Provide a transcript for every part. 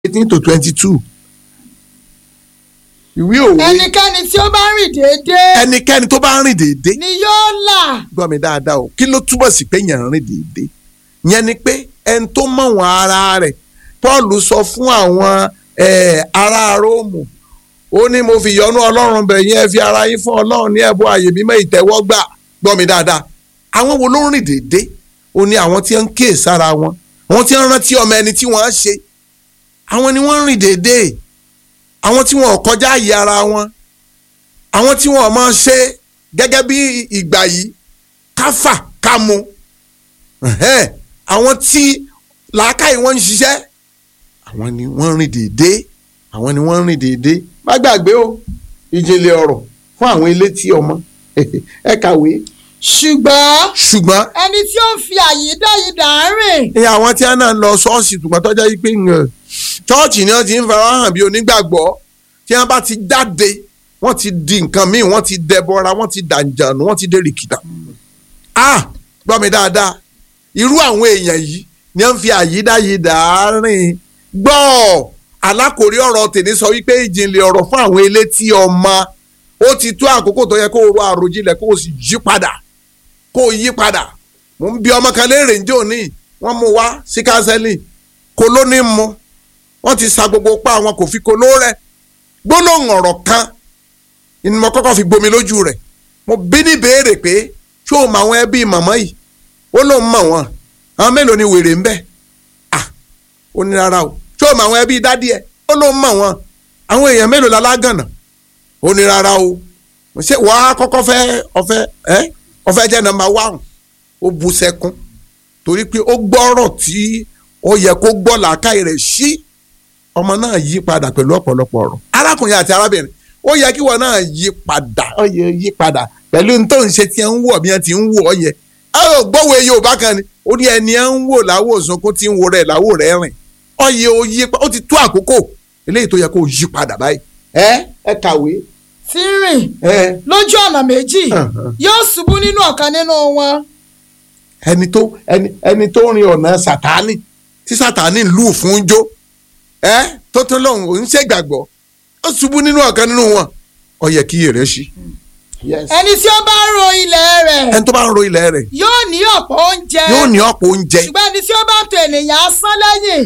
eighteen to twenty two ìwé òwe ẹnikẹ́ni tí ó bá rìn déédéé ẹnikẹ́ni tó bá rìn déédéé ni yóò là gbọ́ mi dáadáa o kí ló túbọ̀ sí pé yẹn rìn déédéé yẹn ni pé ẹni tó mọ̀ wọ́n ara rẹ̀ Paul sọ fún àwọn eh, ará Róòmù ó ní mo fi yọ́nú Ọlọ́run bẹ̀ yẹn fi ara yín fún Ọlọ́run ní ẹ̀bùn àyè mímọ́ ìtẹ́wọ́gbà gbọ́ mi dáadáa àwọn wo ló ń rìn déédéé ó ní àwọn tí ń kíyè sára wọn àwọn tí ń rántí ọmọ ẹni tí wọ́n á ṣe àwọn ni wọ́n ń rìn déédéé àwọn tí wọn ò kọjá àyè ara wọn àwọn tí wọn ò máa ṣe gẹ́gẹ́ bí ìgbà yìí káfà kámu ẹ̀hẹ́n, àwọn tí làákàyè wọn ń ṣiṣẹ́ àwọn ni wọ́n ń rìn déédéé àwọn ni wọ́n ń rìn déédéé má gbàgbé o ìjìnlẹ̀ ọ̀rọ̀ fún àwọn elétí ọmọ ẹ kàwé ṣùgbọ́n ṣùgbọ́n ẹni tí ó ń fi àyídáyidà rìn ní àwọn tí wọn náà ń lọ ṣọ́ọ̀ṣì tùgbọ́n tọ́jà yìí pé ń, ṣọ́ọ̀ṣì ni wọ́n ti ń fara hàn bí onígbàgbọ́ tí wọ́n bá ti jáde wọ́n ti di nǹkan míì wọ́n ti dẹbọra wọ́n ti dànjànù wọ́n ti dé rìkìtà. ah gbọ́ mi dáadáa irú àwọn èèyàn yìí ni wọ́n fi àyídáyidà rìn gbọ́ alákòrí ọ̀rọ̀ tèmi sọ wípé ìjìnlẹ̀ ọ̀rọ̀ fún àwọn elétí ọmọ ó ti tó àkókò tó yẹ kó o ro àròjinlẹ̀ kó o sì yí padà kó o yí padà mo ń bi ọmọ kan léèrè ń jò ní wọ́n mú wá sí kánsẹ́lì kó ló ní mu wọ́n ti sa gbogbo pa àwọn kò fi kó ló rẹ̀ gbólóhùn ọ̀rọ̀ kan ni mo kọ́kọ́ fi gbomi lójú rẹ̀ mo bí ní béèrè pé ṣé o mọ àwọn ẹbí màmá yìí ó lóun mọ̀ wọ́n àwọn mélòó ni wèrè ń bẹ ah ó ní rárá o ṣé o mọ àwọn ẹbí dádì ẹ ó lóun mọ̀ wọ́n àwọn èèyàn mélòó la lágànà ó ní rárá o ṣé wàá kọ́kọ́ fẹ́ ọ̀fẹ́ ẹ́ ọ̀fẹ́ jẹ́ nọ́mbà one ó bu sẹ́kún torí pé ó gbọ́rọ̀ tí ó yẹ kó gbọ́ làákàyè rẹ̀ sí ọmọ náà yí padà pẹ̀lú ọ̀pọ̀lọpọ̀ ọ̀rọ̀ arákùnrin àti arábìnrin ó yẹ kí wọn náà yí padà ó yẹ yí padà pẹ̀lú ní tó ń ṣe tí ẹ ń wọ̀ bí ẹ ti ń wọ̀ yẹn ẹ ò gbọ́wọ́ Yorùbá kan ni ó ní ẹni ẹ ń wò láwò sunkún tí ń wo rẹ̀ láwò rẹ̀ rìn ó yẹ ó yí ó ti tó àkókò eléyìí tó yẹ kó yí padà báyìí ẹ ẹ kàwé tí ń rìn ẹ lójú ọ̀nà méjì Uh-huh. yóò ṣubú nínú ọ̀kan nínú wọn ẹni tó ẹni ẹni tó rin ọ̀nà sàtánì tí sàtánì lù fún jó ẹ tó tún lòun ò ń ṣègbàgbọ́ ó ṣubú nínú ọ̀kan nínú wọn ó yẹ kí èrè ṣí. ẹni tí ó bá ro ilẹ̀ rẹ̀ ẹni tó bá ń ro ilẹ̀ rẹ̀ yóò ní ọ̀pọ̀ oúnjẹ yóò ní ọ̀pọ̀ oúnjẹ ṣùgbọ́n ẹni tí ó bá tọ ènìyàn asán lẹ́yìn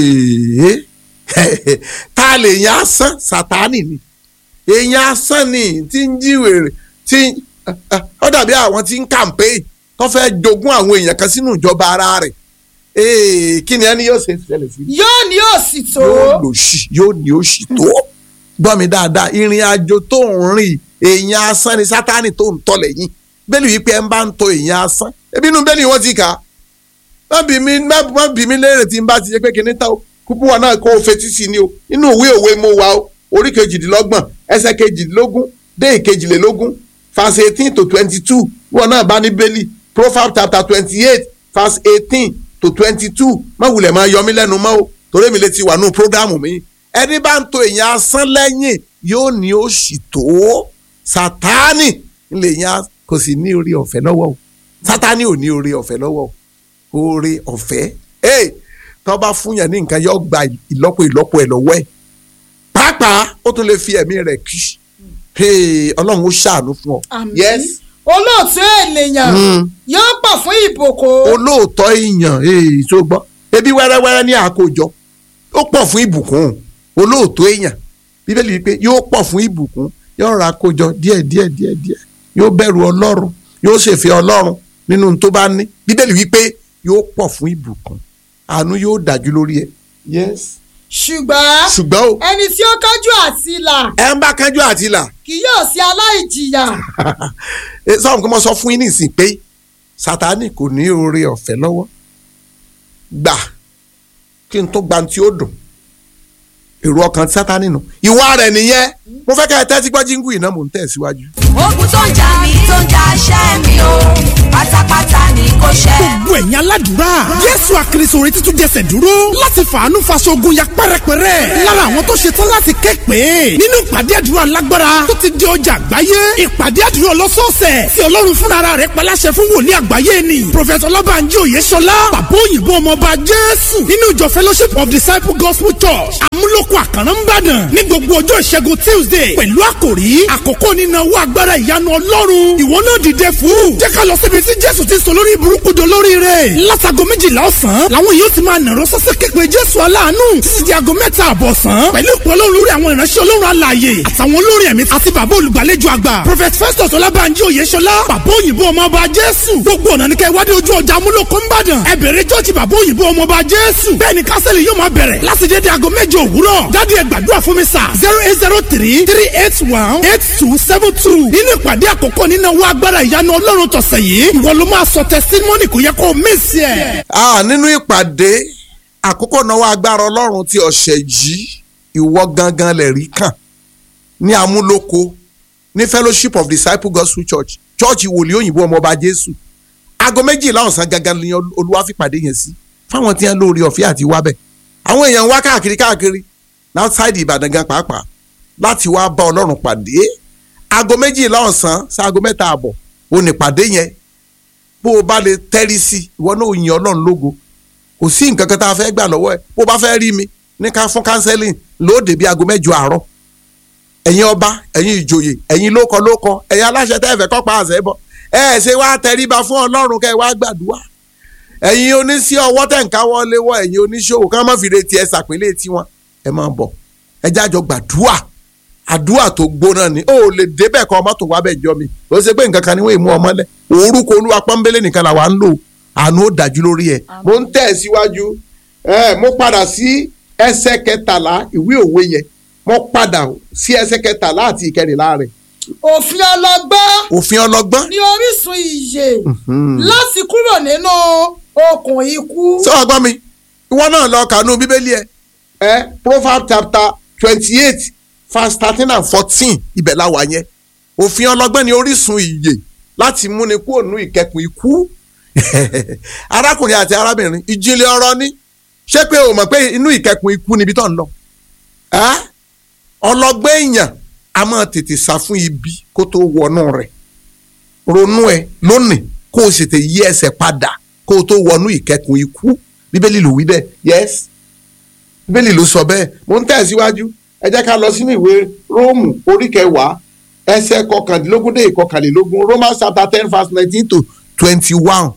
Èè, ta lè yan asán sàtánì ni èèyàn asán ni tí ń jíwèrè tí ó dàbí àwọn tí ń kàmpéè tó fẹ́ jogún àwọn èèyàn kan sínú ìjọba ara rẹ̀ Èè, kí ni ẹni yóò ṣe ṣẹlẹ̀ sí yóò ní òsì tó yóò lò sí yóò ní òṣì tó gbọ́ mi dáadáa ìrìn àjò tó ń rìn èèyàn asán ni sátánì tó ń tọ́ lẹ́yìn bẹ́ẹ̀ni wípé ẹ ń bá ń tọ èèyàn asán ebi inú bẹ́ẹ̀ni wọ́n ti kà á má bí mi má má bí mi léèrè tí n bá ti ṣe pé kìnìún ta o kúkú wa náà kó o fetí sí ni o inú òwe òwe mo wà o orí kejìdínlọ́gbọ̀n ẹsẹ̀ kejìdínlógún dé ìkejìlélógún verse eighteen to twenty two wọn náà bá ní bẹ́ẹ̀lì proverbs chapter twenty eight verse eighteen to twenty two má wulẹ̀ máa yọ mí lẹ́nu mọ́ o torí mi lè ti wà nù prógrámù mi ẹni bá ń tọ èèyàn asán lẹ́yìn yóò ní òṣì tó sátánì lè yan kò sì ní orí ọ̀fẹ́ lọ́wọ́ o sátánì ò ní orí ọ̀fẹ́ lọ́wọ́ o oore ọ̀fẹ́ ee tó bá fún yàn ní nǹkan yóò gba ìlọ́po ìlọ́po ẹ̀ lọ́wọ́ ẹ̀ pàápàá ó tún lè fi ẹ̀mí rẹ̀ kí ee ọlọ́run ó ṣàánú fún ọ. Àmín. yes olóòtú ènìyàn Mm. yóò pọ̀ fún ìbòkó olóòótọ́ èèyàn ee tó gbọ́ ebi wẹ́rẹ́wẹ́rẹ́ ní àkójọ ó pọ̀ fún ìbùkún olóòótọ́ èèyàn bíbélì wípé yóò pọ̀ fún ìbùkún yóò ra àkójọ díẹ̀ díẹ̀ díẹ̀ díẹ̀ yóò bẹ̀rù ọlọ́run yóò ṣèfẹ́ ọlọ́run nínú ohun tó bá ní bíbélì wípé yóò pọ̀ fún ìbùkún àánú yóò dájú lórí ẹ. yes. ṣùgbọ́n ṣùgbọ́n o ẹni tí ó kájú àti là ẹ ń bá kánjú àti là kì yóò sí aláìjìyà sọ́run kí mo sọ fún yín nísìnyí pé sátánì kò ní oore ọ̀fẹ́ lọ́wọ́ gbà kí n tó gba tí ó dùn èrò ọkàn sátánì nù ìwà rẹ̀ nìyẹn mo fẹ́ kẹ́ ẹ tẹ́tí gbọ́ jíngù iná mò ń tẹ̀síwájú. ogun tó ń jà mí tó ń jà ṣẹ́ mi o pátápátá ni kò ṣẹ́. gbogbo ẹ̀yin aládùúrà jésù àkìrìsò retí tún jẹsẹ̀ dúró láti fàánú faṣọ ogun ya pẹ́rẹpẹ́rẹ́ lára àwọn tó ṣe tán láti ké pé nínú ìpàdé àdúrà lágbára tó ti di ọjà àgbáyé ìpàdé àdúrà ọlọ́sọ̀ọ̀sẹ̀ tí ọlọ́run fúnra rẹ̀ paláṣẹ fún wòlíì àgbáyé ni prophet ọlọ́bànjí òyeṣọlá bàbá òyìnbó ọmọọba jésù nínú ìjọ fellowship of disciple gospel church amúlòkọ àkàrà ń bàdàn ní gbogbo ọjọ́ ìṣẹ́gun tuesday pẹ̀lú àkòrí àkókò nínáwó agbára ìyanu ọlọ́run ìwọ náà dìde fún jẹ́ ká lọ síbi tí jésù ti sọ lórí burúkú do lórí rẹ̀ látago méjìlá ọ̀sán làwọn yóò ti máa nàró sọ́sẹ́ képe jésù aláàánú títí di aago mẹ́ta àbọ̀ sán pẹ̀lú ìpò ọlọ́run lórí àwọn ìránṣẹ́ ọlọ́run alààyè àtàwọn olórin ẹ̀mí àti bàbá olùgbàlejò àgbà prophet festus ọlábànjí oyèṣọlá bàbá òyìnbó ọmọọba jésù gbogbo ọ̀nà ní kẹ́ wádìí ojú ọjà amúlòkó ńbàdàn ẹ bẹ̀rẹ̀ jọ́ọ̀jì bàbá òyìnbó ọmọọba jésù bẹ́ẹ̀ ni kásẹ̀lì yóò máa bẹ̀rẹ̀ láti dédé aago méje òwúrọ̀ jáde ẹ gbàdúrà fún mi sà zero eight zero three three eight one eight two seven two nínú ìpàdé àkọ́kọ́ nínú owó agbára ìyanu ọlọ́run tọ̀sẹ̀ yìí ìwọ ló máa sọ testimony kò yẹ kó o mísì ẹ̀. Ah, nínú ìpàdé àkókò náwó agbára ọlọ́run ti ọ̀sẹ̀ yìí ìwọ gangan lè rí kàn ní amúlòkó ní fellowship of disciple gospel church church wòlíì òyìnbó ọmọọba jésù aago méjìlá ọ̀sán gangan ni olúwa fi pàdé yẹn sí fáwọn tí wọn lórí ọ̀fẹ́ àti wábẹ̀ àwọn èèyàn ń wá káàkiri káàkiri outside ìbàdàn gan pàápàá láti wá bá ọlọ́run pàdé aago méjìlá ọ̀sán sí aago mẹ́ta àbọ̀ ò ní pàdé yẹn bó o bá lè tẹ́rí sí ìwọ náà ò yin ọlọ́run lógo kò sí nǹkan kan tá a fẹ́ gbà lọ́wọ́ ẹ̀ bó o bá fẹ́ rí mi ní ká fún counseling lóde bí aago mẹ́jọ àárọ̀ ẹ̀yin ọba ẹ̀yin ìjòyè ẹ̀yin lókọ lókọ ẹ̀yin aláṣẹ tẹ́ ẹ fẹ́ kọ́ pa àṣẹ bọ̀ ẹ ẹ̀ ṣe wá tẹríba fún ọlọ́run kẹ́ ẹ wá gbàdúrà ẹ̀yin oníṣẹ́ ọwọ́ tẹ̀ ń káwọ́ léwọ́ ẹ̀yin oníṣòwò ká má fi retí ẹ sàpínlẹ̀ tiwọn ẹ máa bọ̀ ẹ jájọ gbàdúrà àdúrà tó gbóná ni ó lè débẹ̀ kọ́ ọmọ tó wá bẹ̀ jọ mi ó ṣe pé nǹkan kan ni wọ́n mú ọmọ lẹ̀ orúkọ olúwa pọ́nbélé nìkan làwa ń lò àánú ó dájú lórí ẹ̀. mo ń tẹ̀ síwájú ẹ mo padà sí ẹsẹ̀ kẹtàlá ìwé òwe yẹn mo padà sí ẹsẹ̀ kẹtàlá àti ìkẹrìnlá rẹ̀ òfin ọlọ́gbọ́n òfin ọlọ́gbọ́n ní orísun ìyè láti kúrò nínú okùn ikú. sọ ọgbọ́n mi ìwọ náà lọ kànú bíbélì ẹ ẹ proverbs chapter twenty eight verse thirteen and fourteen ibẹ̀ la wà yẹn òfin ọlọ́gbọ́n ní orísun ìyè láti múni kúrò nínú ìkẹkùn ikú arákùnrin àti arábìnrin ìjìnlẹ̀ ọ̀rọ̀ ni ṣé pé o mọ̀ pé inú ìkẹkùn ikú níbi tó ń lọ ẹ́ ọlọ́gbọ́n èèyàn a máa tètè sá fún ibi kó tó wọnú rẹ̀ ronú ẹ lónìí kó o sì tè yí ẹsẹ̀ padà kó o tó wọnú ìkẹkùn ikú bíbélì ló wí bẹ́ẹ̀ yes bíbélì ló sọ bẹ́ẹ̀ mo ń tẹ̀síwájú ẹ jẹ́ ká lọ sínú ìwé róòmù orí kẹwàá ẹsẹ̀ kọkàndínlógún dé ìkọkànlélógún romans chapter ten verse nineteen to twenty-one.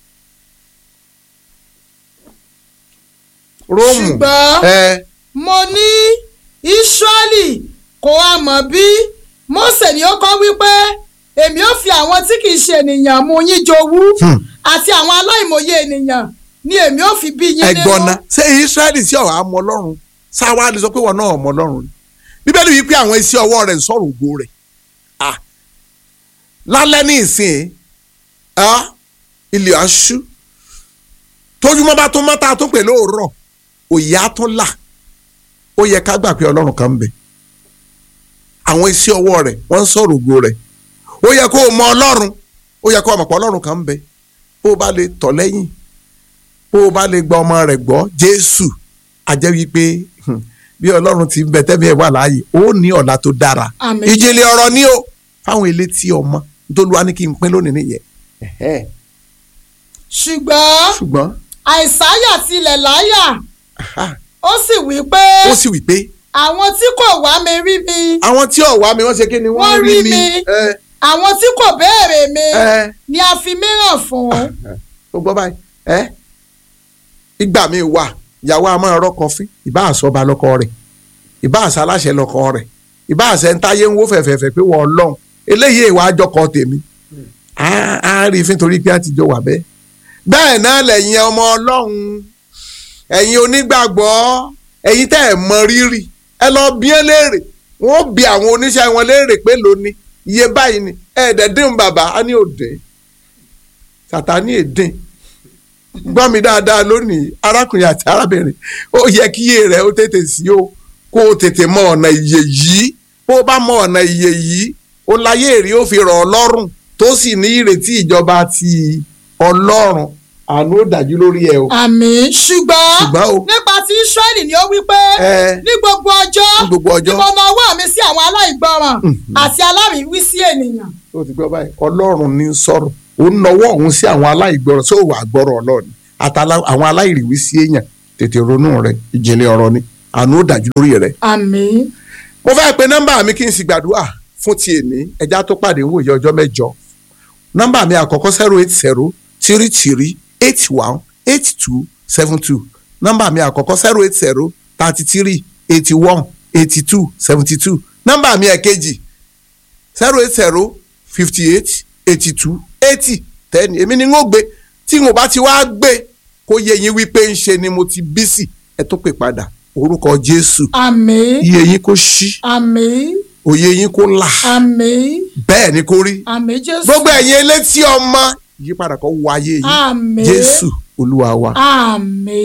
róòmù ṣùgbọ́n ẹ mo ní israẹli kò wá mọ̀ bí mose ni ó kọ́ wípé èmi ò fi àwọn tí kì í ṣe ènìyàn mú yín jowú Hmm. àti àwọn aláìmọye ènìyàn ni èmi ò fi bí yín ẹ̀gbọ́n náà ṣé israẹli sí ọ̀rọ̀ àmọ́ ọlọ́run sáwá lè sọ pé wọn náà ọmọ ọlọ́run ni bíbélì wí pé àwọn iṣẹ́ ọwọ́ rẹ̀ ń sọ̀rọ̀ ògo rẹ̀ Ah. lálẹ́ ní ìsìn ah, ilẹ̀ aṣú tójúmọ́ bá tó mọ́ tá a tó pè lóòrọ̀ òye á tún là ó yẹ ká gbà pé ọlọ́run kan ń bẹ àwọn iṣẹ́ ọwọ́ rẹ̀ wọ́n ń sọ̀rọ̀ ògo rẹ̀ ó yẹ kó o mọ ọlọ́run ó yẹ kó o mọ̀ pé ọlọ́run kan ń bẹ bó o bá lè tọ̀ lẹ́yìn bó o bá lè gba ọmọ rẹ̀ gbọ́ jésù a jẹ́ wípé hmm, bí ọlọ́run ti ń bẹ tẹ́mi ẹ̀ wà láàyè ó ní ọ̀la tó dára Àmín. ìjìnlẹ̀ ọ̀rọ̀ ni o fáwọn ilé tí ọmọ tó lu wa ní kí n pín lónìí nìyẹn Ẹ̀hẹ́. ṣùgbọ́n ṣùgbọ́n àìsáyà tilẹ̀ láyà aha, ó sì wí pé ó sì wí pé àwọn tí kò wá mi rí mi àwọn tí ọ̀wá mi wọ́n ṣe kí ni wọ́n Wọ́n rí rí mi mi. ẹ àwọn tí kò béèrè mi ẹ ni a fi mìíràn fún ó gbọ́ báyìí ẹ ìgbà mi wà ìyàwó a máa rọ́kọ fín ìbá àsọba lọ́kọ rẹ̀ ìbá àṣà aláṣẹ lọ́kọ rẹ̀ ìbá àṣẹ ń táyé ń wó fẹ̀fẹ̀fẹ̀ pé wọ́n ọlọ́run eléyìí ìwà àjọkọ tèmi á á rí i fín torí pé a ti jọ wà bẹ́ẹ̀ bẹ́ẹ̀ náà lẹ́yìn ọmọ ọlọ́run ẹ̀yin onígbàgbọ́ ẹ̀yin tẹ́ ẹ̀ mọ rírì ẹ lọ bí ẹ léèrè wọ́n bí àwọn oníṣẹ́ wọn léèrè pé lónìí iye báyìí ni ẹ̀ẹ́dẹ̀ẹ́dín bàbá á ní òde sàtánì èdè gbọ́ mi dáadáa lónìí arákùnrin àti arábìnrin ó yẹ kí iye rẹ̀ ó tètè sí o kó o tètè mọ ọ̀nà ìyè yìí bó o bá mọ ọ̀nà ìyè yìí ó láyé èrè ó fi rọ̀ ọ́ lọ́rùn tó sì ní ìrètí ìjọba ti ọlọ́run àánú ó dájú lórí ẹ o. àmín ṣùgbọ́n Ṣùgbọ́n o. nípa ti Ísírẹ́lì ni ó wí pé Ẹ. ní gbogbo ọjọ́ Ní gbogbo ọjọ́. ni mo na ọwọ́ mi sí àwọn aláìgbọràn àti aláìwí sí ènìyàn. ó ti gbọ́ báyìí ọlọ́run ní í sọ̀rọ̀ ó ń nawọ́ ọ̀hún sí àwọn aláìgbọràn sóò wà gbọ́rọ̀ ọlọ́run àtàlà àwọn aláìrìwí sí èèyàn tètè ronú rẹ ìjìnlẹ̀ ọ̀rọ̀ ni àánú ó dájú lórí rẹ. àmín mo fẹ́ pe nọ́mbà mi kí n sì gbàdúrà fún ti èmi ẹja tó pàdé wòye ọjọ́ mẹ́jọ nọ́mbà mi àkọ́kọ́ zero eight zero three three eight one eight two seven two nọ́mbà mi àkọ́kọ́ zero eight zero thirty three eighty one eighty two seventy two nọ́mbà mi ẹ̀kejì zero eight zero fifty eight eighty two eighty ten èmi ni n ó gbé tí n ò bá ti wá gbé kó yẹ yín wípé ń ṣe ni mo ti bí sí ẹ tó pè padà orúkọ Jésù àmín iye yín kó ṣí àmín òye yín kó là àmín bẹ́ẹ̀ ni kó rí àmín Jésù gbogbo ẹ̀yin elétí ọmọ ìyípadà kan wáyé yín àmín Jésù Olúwa wa. àmín.